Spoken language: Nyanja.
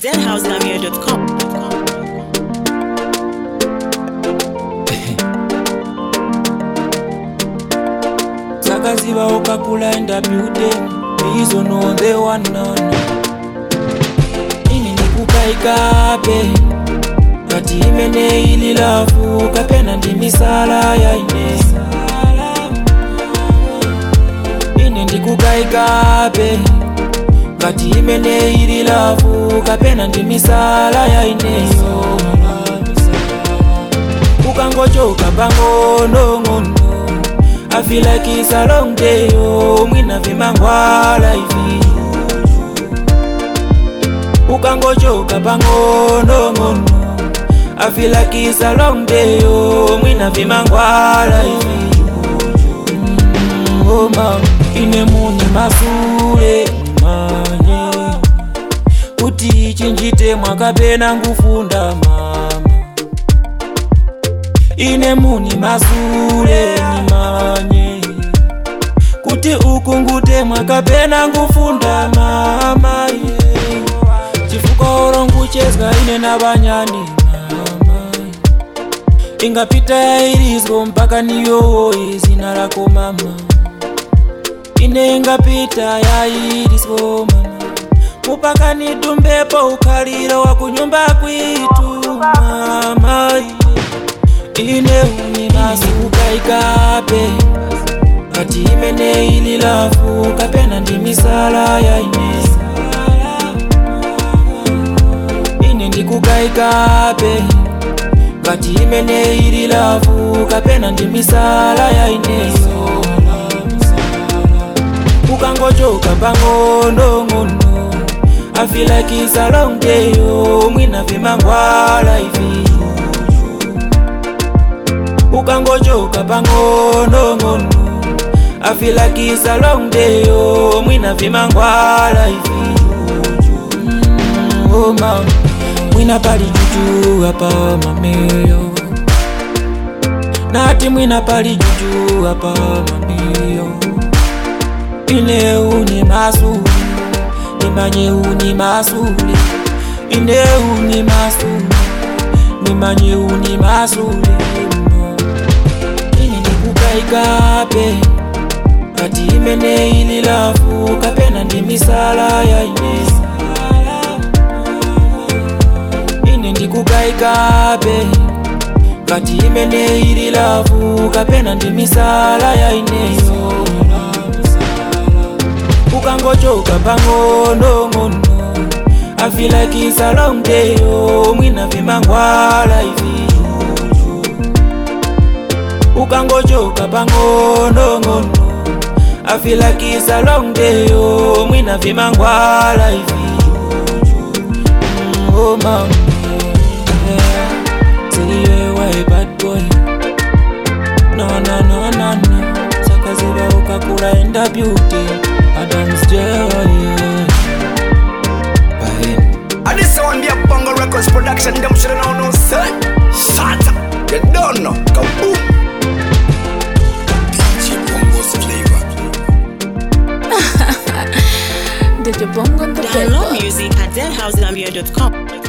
deadhousegamia.com. sakaziba okakula enda building izo no the one none ini nikukaikape kati imene ili lafu kapena ndi misala ya ine ine ndikukaikape kati imene ili lafu kapena ndi misala ya ineyo ukangochoka pang'onong'ono I feel like it's a long day, oh, mwina vimangwala hivi ukangochoka pang'onong'ono I feel like it's a long day, oh, mwina vimangwala hivi mm, oh, mama ine muni masule manye kuti chinjite mwakapena ngufunda mama ine muni masule nimanye kuti ukungute mwakapena ngufunda mama yeah. chifukwa oronguchezwa ine navanyani mama ingapita yairizwo mpaka niyowoye zina rako mama ine ingapita yairizwo mama mupaka nidumbepo ukhaliro wa kunyumba kwitu mama yeah ine unimasukaikape kati imene ili lafu kapena ndi misala ya ine ine ndikukaikape kati imene ili lafu kapena ndi misala ya ineyo ukangochoka pang'onong'ono I feel like it's a long day, oh, mwina vimangwala hivi ukangochoka pang'onong'ono I feel like it's a long day, oh, mwina vimangwala hivi mm, oh, mama mwina pali juju hapa mameyo nati mwina pali juju hapa mameyo ine uni masuli nimanye uni masuli ine uni masuli nimanye uni masuli ini nikukaikape kati imene ili lafu kapena ndi misala ya ine ine ndikukaikape kati imene ili lafu kapena ndi misala ya ineyo ukangochoka pang'onong'ono I feel like it's a long day, oh, mwina vimangwala hivi ukangochoka pang'onong'ono I feel like it's a long day, oh, mwina vimangwala hivi mm, oh mama yeah. Siliwewe bad boy No no no no no Sakaziba ukakula enda beauty Adam's joy yeah Bahini And this one be a Bongo Records production, them should know no son. Shut up, you don't know. Kaboom. DJ Bongo's flavor. Did you bongo on the Download paper? music at deadhousegamia.com.